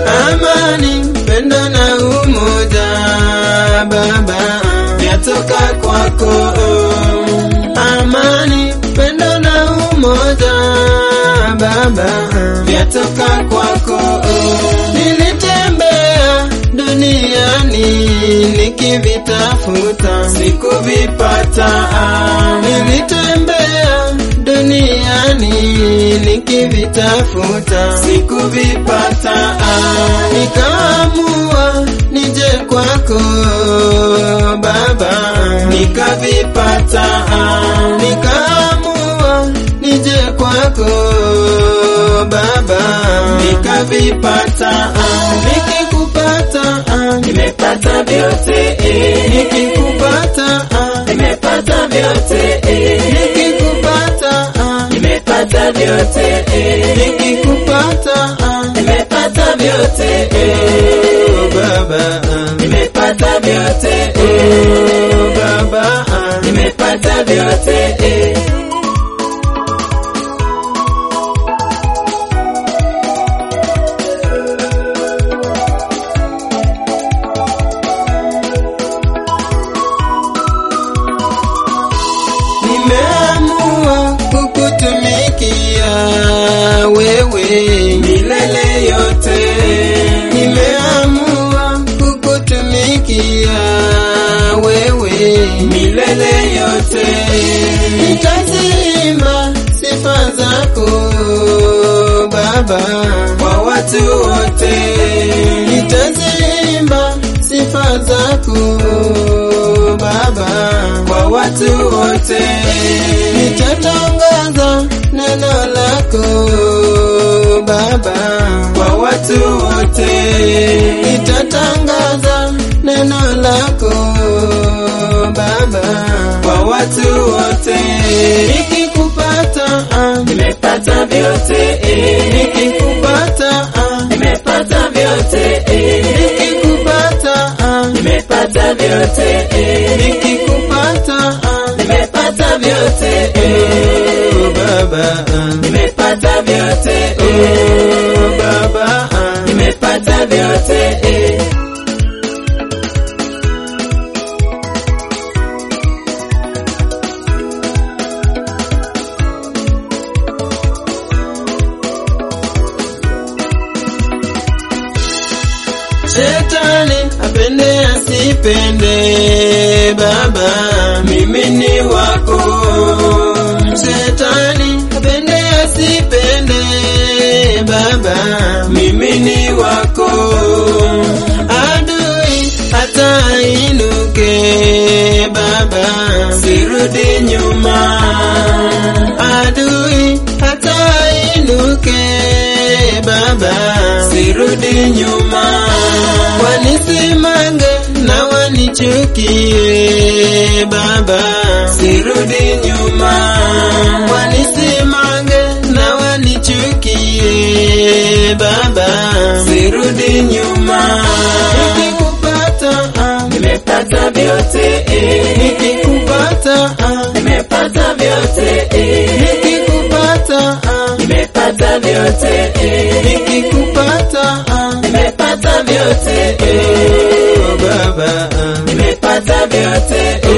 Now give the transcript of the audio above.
amani, pendo na umoja Baba vyatoka kwako. Amani, pendo na umoja Baba vyatoka kwako. Nilitembea duniani nikivitafuta, sikuvipata. Nilitembea duniani nikivitafuta, sikuvipata. Nikaamua nije kwako Baba, nikavipata. Nikaamua nije kwako Baba, nikavipata. Nikikupata Nimepata vyote, nikikupata nimepata vyote, nikikupata nimepata vyote, nikikupata nimepata vyote, oh Baba, nimepata vyote, oh Baba, nimepata vyote. nimeamua kukutumikia wewe milele yote, nimeamua kukutumikia wewe milele yote, nitazima sifa zako Baba kwa watu wote, nitazima sifa zako Baba kwa watu wote, nitatangaza neno lako Baba kwa watu wote, nitatangaza neno lako Baba kwa watu wote, nikikupata ah, Nimepata vyote, nikikupata ah, nimepata vyote, nikikupata ah, nimepata vyote, nikikupata ah, nimepata vyote, oh Baba ah, nimepata vyote, oh Baba ah, nimepata vyote. Shetani apende asipende, Baba mimi ni wako. Shetani apende asipende, Baba mimi ni wako. Adui hata inuke, Baba sirudi nyuma. Adui hata inuke, Baba sirudi nyuma. Wanisimange na wanichukie, Baba sirudi nyuma. Wanisimange na wanichukie, Baba sirudi nyuma. Nikikupata ah, Nimepata vyote, nikikupata ah, nimepata vyote, nikikupata ah, nimepata vyote, nikikupata ah, nimepata vyote, oh Baba ah, nimepata vyote, oh